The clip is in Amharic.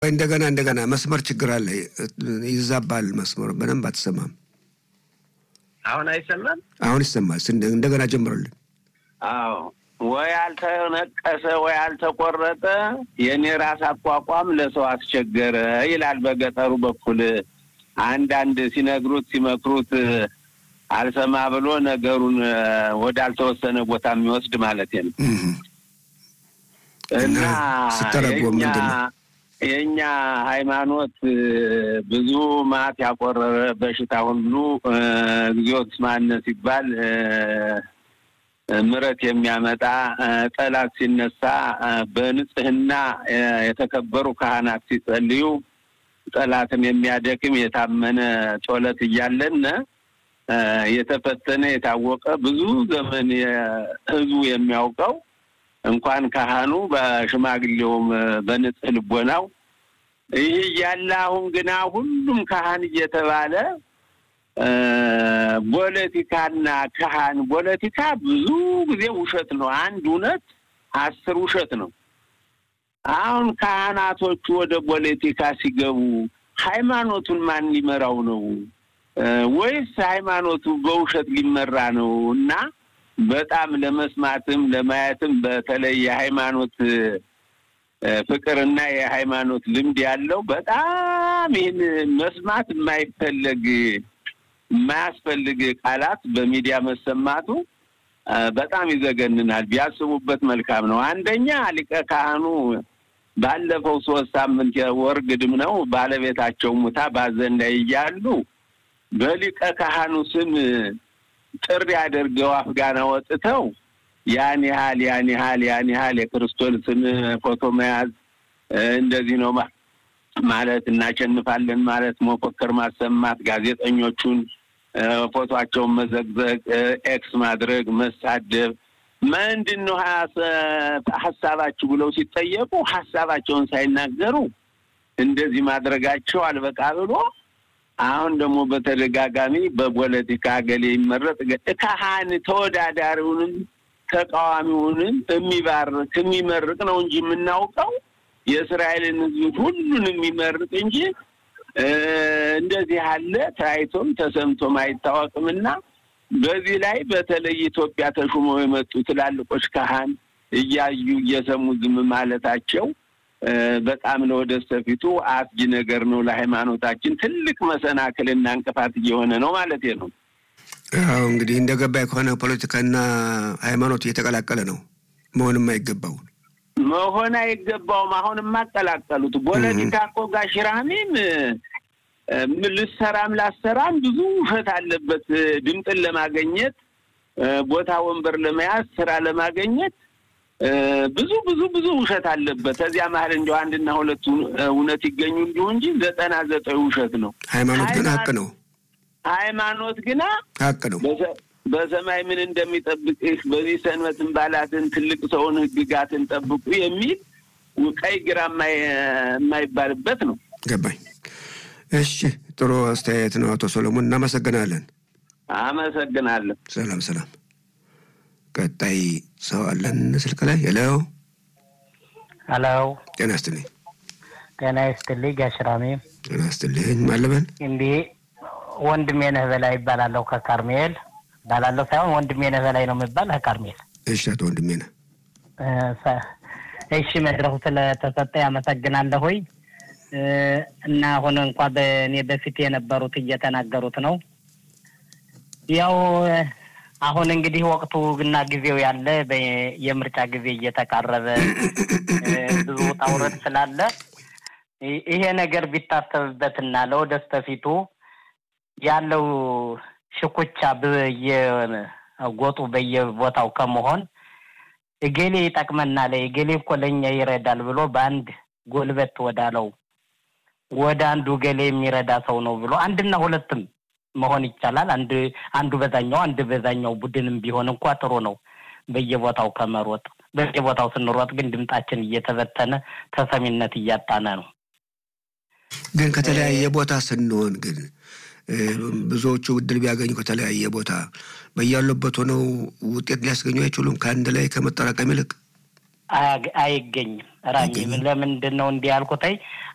ቆይ እንደገና እንደገና መስመር ችግር አለ፣ ይዛባል መስመር በደንብ አትሰማም። አሁን አይሰማም? አሁን ይሰማል። እንደገና ጀምረልን። አዎ ወይ አልተነቀሰ ወይ አልተቆረጠ የእኔ ራስ አቋቋም ለሰው አስቸገረ ይላል በገጠሩ በኩል አንዳንድ ሲነግሩት ሲመክሩት አልሰማ ብሎ ነገሩን ወዳልተወሰነ ቦታ የሚወስድ ማለት ነው። እና ስተረጎም ምንድን ነው የእኛ ሃይማኖት ብዙ ማት ያቆረረ በሽታ ሁሉ እግዚኦት ማነ ሲባል ምረት የሚያመጣ ጠላት ሲነሳ በንጽህና የተከበሩ ካህናት ሲጸልዩ ጠላትን የሚያደክም የታመነ ጸሎት እያለን የተፈተነ የታወቀ ብዙ ዘመን ህዝቡ የሚያውቀው እንኳን ካህኑ በሽማግሌውም በንጽህ ልቦናው ይህ እያለ አሁን ግና ሁሉም ካህን እየተባለ ፖለቲካና ካህን ፖለቲካ ብዙ ጊዜ ውሸት ነው። አንድ እውነት አስር ውሸት ነው። አሁን ካህናቶቹ ወደ ፖለቲካ ሲገቡ ሃይማኖቱን ማን ሊመራው ነው? ወይስ ሃይማኖቱ በውሸት ሊመራ ነው? እና በጣም ለመስማትም ለማየትም በተለይ የሃይማኖት ፍቅርና የሃይማኖት ልምድ ያለው በጣም ይህን መስማት የማይፈለግ የማያስፈልግ ቃላት በሚዲያ መሰማቱ በጣም ይዘገንናል። ቢያስቡበት መልካም ነው። አንደኛ ሊቀ ካህኑ ባለፈው ሶስት ሳምንት ወር ግድም ነው ባለቤታቸው ሙታ ባዘን ላይ እያሉ በሊቀ ካህኑ ስም ጥሪ አድርገው አፍጋና ወጥተው ያን ያህል ያን ያህል ያን ያህል የክርስቶስን ፎቶ መያዝ እንደዚህ ነው ማለት እናሸንፋለን ማለት መፎከር፣ ማሰማት፣ ጋዜጠኞቹን ፎቶቸውን መዘግዘግ፣ ኤክስ ማድረግ፣ መሳደብ ምንድን ነው ሀሳባችሁ ብለው ሲጠየቁ ሀሳባቸውን ሳይናገሩ እንደዚህ ማድረጋቸው አልበቃ ብሎ አሁን ደግሞ በተደጋጋሚ በፖለቲካ ገሌ ይመረጥ ካህን ተወዳዳሪውንም ተቃዋሚውንም የሚባርክ የሚመርቅ ነው እንጂ የምናውቀው የእስራኤልን ሕዝብ ሁሉን የሚመርቅ እንጂ እንደዚህ ያለ ታይቶም ተሰምቶም አይታወቅምና በዚህ ላይ በተለይ ኢትዮጵያ ተሹመው የመጡ ትላልቆች ካህን እያዩ እየሰሙ ዝም ማለታቸው በጣም ለወደፊቱ አስጊ ነገር ነው። ለሃይማኖታችን ትልቅ መሰናክልና እንቅፋት እየሆነ ነው ማለት ነው። አዎ እንግዲህ እንደ ገባኝ ከሆነ ፖለቲካና ሃይማኖት እየተቀላቀለ ነው። መሆንም አይገባው መሆን አይገባውም። አሁን የማቀላቀሉት ፖለቲካ እኮ ጋሽ ራሚም ልሰራም ላሰራም ብዙ ውሸት አለበት። ድምፅን ለማገኘት ቦታ ወንበር ለመያዝ ስራ ለማገኘት ብዙ ብዙ ብዙ ውሸት አለበት። ከዚያ መሀል እንዲያው አንድና ሁለቱ እውነት ይገኙ እንዲሁ እንጂ ዘጠና ዘጠኝ ውሸት ነው። ሃይማኖት ግን ሀቅ ነው። ሃይማኖት ግና ሀቅ ነው። በሰማይ ምን እንደሚጠብቅህ በዚህ ሰንበትን ባላትን ትልቅ ሰውን ህግጋትን ጠብቁ የሚል ቀይ ግራ የማይባልበት ነው። ገባኝ። እሺ፣ ጥሩ አስተያየት ነው አቶ ሰሎሞን፣ እናመሰግናለን። አመሰግናለሁ። ሰላም ሰላም። ቀጣይ ሰው አለን ስልክ ላይ ሄሎ፣ ሄሎ። ጤና ይስጥልኝ። ጤና ይስጥልኝ ጋሽራሜ። ጤና ይስጥልኝ። ማለበን እንዲህ ወንድሜ ነህ በላይ ይባላለሁ ከካርሜል ባላለሁ ሳይሆን ወንድሜ ነህ በላይ ነው የሚባል ከካርሜል። እሺ፣ አቶ ወንድሜ ነህ። እሺ፣ መድረኩ ስለተሰጠ ያመሰግናለሁኝ። እና አሁን እንኳ በእኔ በፊት የነበሩት እየተናገሩት ነው። ያው አሁን እንግዲህ ወቅቱ እና ጊዜው ያለ የምርጫ ጊዜ እየተቃረበ ብዙ ውጣ ውረድ ስላለ ይሄ ነገር ቢታሰብበትና ለወደፊቱ ያለው ሽኩቻ በየጎጡ በየቦታው ከመሆን እገሌ ይጠቅመናል፣ እገሌ እኮ ለእኛ ይረዳል ብሎ በአንድ ጎልበት ወዳለው ወደ አንዱ ገሌ የሚረዳ ሰው ነው ብሎ አንድና ሁለትም መሆን ይቻላል። አንድ አንዱ በዛኛው አንድ በዛኛው ቡድንም ቢሆን እንኳ ጥሩ ነው። በየቦታው ከመሮጥ በየቦታው ስንሮጥ ግን ድምጣችን እየተበተነ ተሰሚነት እያጣነ ነው። ግን ከተለያየ ቦታ ስንሆን ግን ብዙዎቹ እድል ቢያገኙ ከተለያየ ቦታ በያሉበት ሆነው ውጤት ሊያስገኙ አይችሉም። ከአንድ ላይ ከመጠራቀም ይልቅ አይገኝም። ራሚ ለምንድን ነው እንዲህ ያልኩትኝ?